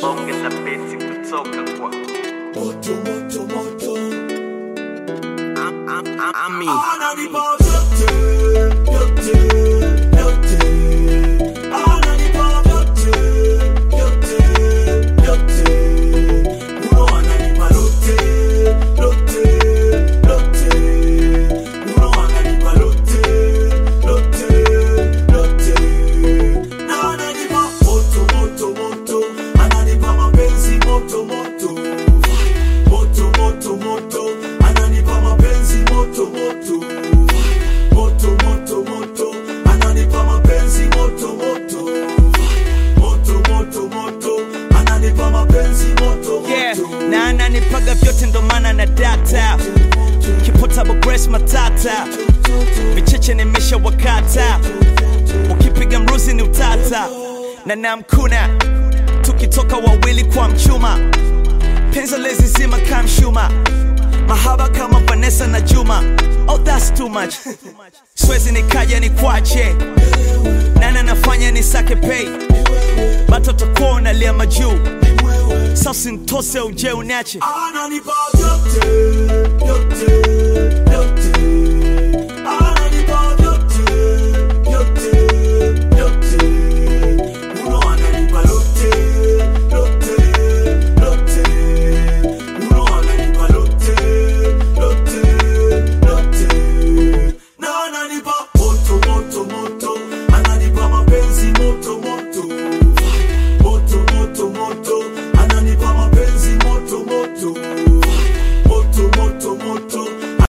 ongeza besi kutoka kwa moto moto moto Am- am- am- Ami. ananipa vyote vyote vyote ananipa vyote vyote vyote uno ananipa lote lote lote uno ananipa lote lote lote na ananipa moto moto moto ananipa mapenzi moto moto moto moto moto ananipa mapenzi moto moto moto moto moto ananipa mapenzi moto moto moto moto moto ananipa mapenzi moto yeah. moto na ananipaga vyote ndo maana na data kipotable grace matata vicheche nimesha wakata ukipiga mruzi ni utata na namkuna tukitoka wawili kwa mchuma penzo lezi zima kamshuma mahaba kama vanessa na juma oh that's too much swezi nikaja ni kwache nana nafanya ni sake pay batoto kuwa unalia majuu sasa ntose uje unache ananipa vyote vyote